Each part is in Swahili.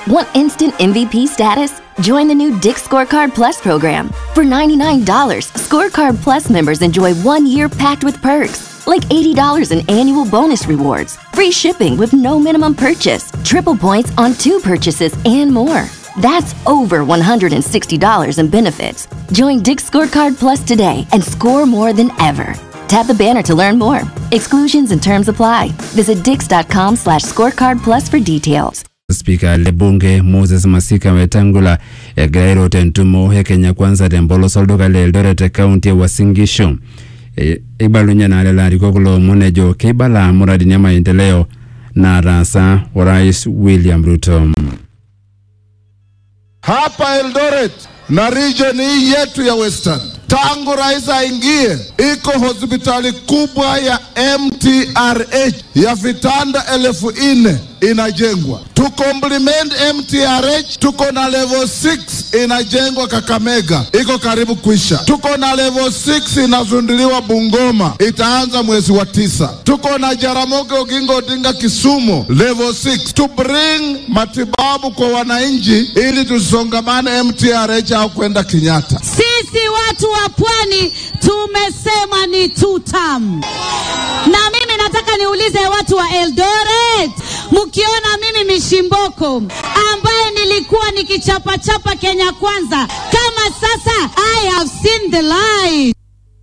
Want instant MVP status? Join the new Dick Scorecard Plus program. For $99, Scorecard Plus members enjoy one year packed with perks, like $80 in annual bonus rewards, free shipping with no minimum purchase, triple points on two purchases, and more. That's over $160 in benefits. Join Dick Scorecard Plus today and score more than ever. Tap the banner to learn more. Exclusions and terms apply. Visit dix.com slash scorecard plus for details. spika le bunge moses masika wetangula egira airota entumo e kenya kwanza tempolos olduka le eldoret te kaunti e Uasin Gishu E- eibalunye naa lelo arikok loomon ejo keibala muradini e maendeleo naataasa orais william ruto hapa Eldoret na region hii yetu ya Western, tangu rais aingie, iko hospitali kubwa ya MTRH ya vitanda elfu nne inajengwa. To complement MTRH, tuko na level 6 inajengwa Kakamega, iko karibu kuisha. Tuko na level 6 inazunduliwa Bungoma, itaanza mwezi wa tisa. Tuko na Jaramogi Oginga Odinga Kisumu, level 6 to bring matibabu kwa wananchi, ili tusongamane MTRH au kwenda Kenyatta. Sisi watu wa pwani tumesema ni two term. Na mimi nataka niulize watu wa Eldoret, mkiona mimi Mishimboko ambaye nilikuwa nikichapachapa Kenya Kwanza, kama sasa I have seen the light.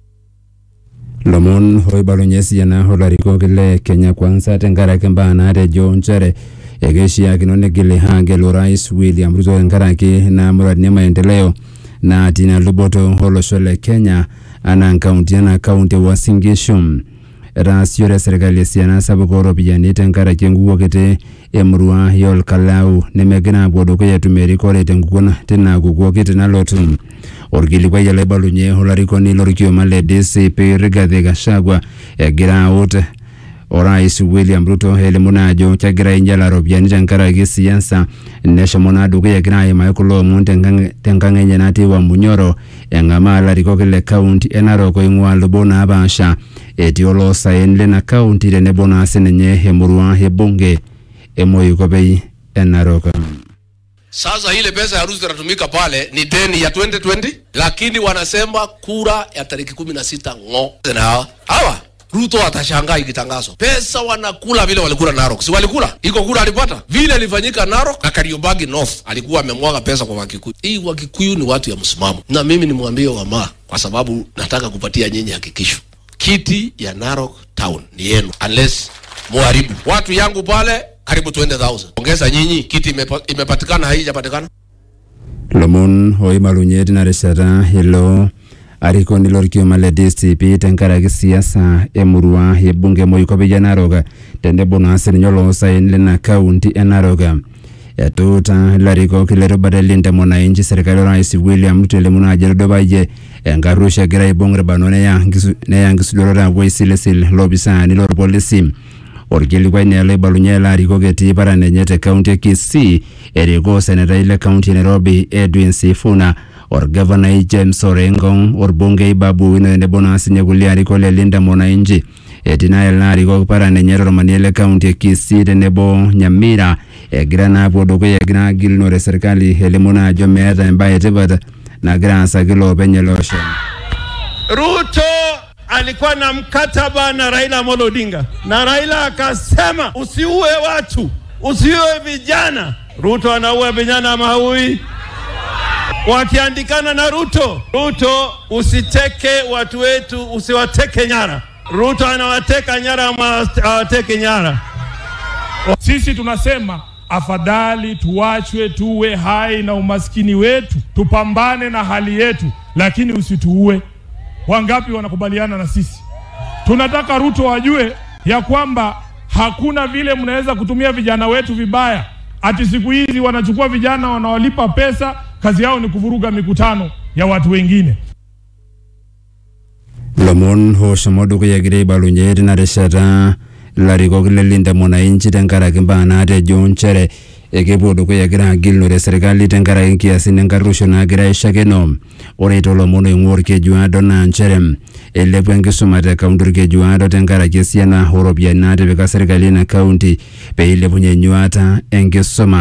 lomon oibalunye esiana olarikok le kenya kwanza tenkaraki mbaa naatejo nchere ekeishiakino negili aagelu orais william ruto tenkaraki naa muradini e maendeleo natii ina luboto olosho le kenya anaa nkaunti enaa kaunti e Uasin Gishu etaasiore serkali esiana sapuk ooropiyiani tenkaraki enkukuo kiti emurua e Olkalau nemegira aapuo dukuya etum erikore tenkukuo tina kukuo kiti nalotu orkilikuai ele oibalunye olarikoni lorkioma le DCP Rigathi Gachagua egira aut orais William Ruto elimu naa ajo kegira ainyala ropiyiani tenkaraki siasa neshomo naa dukuya egira aimaki kulo omon tenkang- tenkang enye natii Wamunyoro eng'amaa larikok le kaunti e Narok oing'ua lubo naapaasha etii oloosaen lina kaunti tenebo naa sininye emurua e bunge e Moikopei e Narok. Sasa ile pesa ya rusi inatumika pale ni deni ya 2020 lakini wanasema kura ya tariki kumi na sita ng'o na hawa hawa Ruto atashangaa ikitangazwa. Pesa wanakula vile walikula Narok. Si walikula? Iko kura alipata. Vile ilifanyika Narok na Kariobangi North alikuwa amemwaga pesa kwa Wakikuyu. Hii Wakikuyu ni watu ya msimamo. Na mimi nimwambie Wamaa kwa sababu nataka kupatia nyinyi hakikisho. Kiti ya Narok town ni yenu unless muharibu. Watu yangu pale karibu 20,000. Ongeza nyinyi kiti imepa, imepatikana haijapatikana? lomon oibalunye tina rishata ilo arikoni lorkioma le DCP tenkaraki siasa emurua ebunge Moikopei e Narok tenebo naa sininye oloosaen lina kaunti e Narok etuuta ilarikok lerubata elinda mwananchi serkali orais William Ruto elimu naa ajo etudupayie enkarruisho egira aibung irbanot neya nkisu- neya nkisudorot apuo aisilisil lopisaani lorpolisi orkilikuai naa loibalunye ele arikok etii paran enye te kaunti e Kisii erikoo senetai le kaunti e Nairobi Edwin Sifuna orgavanai James Orengo orbungei Babu Owino tenebo naa sinye kulie arikok le Linda Mwananchi etii naa ele arikok paran enye tormanie le kaunti e Kisii tenebo Nyamira egira naa apuo dukuya egira agilunore serkali elimu naa ajo meeta embaye etipat nagira aasaki loopeny ele osho. Ruto alikuwa na mkataba na Raila Amolo Odinga, na Raila akasema usiue watu, usiue vijana. Ruto anaua vijana ama haui? Wakiandikana na Ruto, Ruto usiteke watu wetu, usiwateke nyara. Ruto anawateka nyara ama awateke nyara? Sisi tunasema afadhali tuachwe tuwe hai na umaskini wetu, tupambane na hali yetu, lakini usituue. Wangapi wanakubaliana na sisi? Tunataka Ruto wajue ya kwamba hakuna vile mnaweza kutumia vijana wetu vibaya. Ati siku hizi wanachukua vijana wanawalipa pesa, kazi yao ni kuvuruga mikutano ya watu wengine. lomon oshomo dukuya egira aibalunye tina rishata ilarikok le Linda Mwananchi tenkaraki mbaa naatejo nchere ekepuo dukuya egira agilunore serkali tenkaraki nkiasin enkarruisho naagira aishakeno ore tolomon oing'ua orkejuado naa nchere eilepua enkisuma te kaunti orkejuado tenkaraki esiana ooropiyiani naatipika serkali ina kaunti pee eilepunye enyuata enkisuma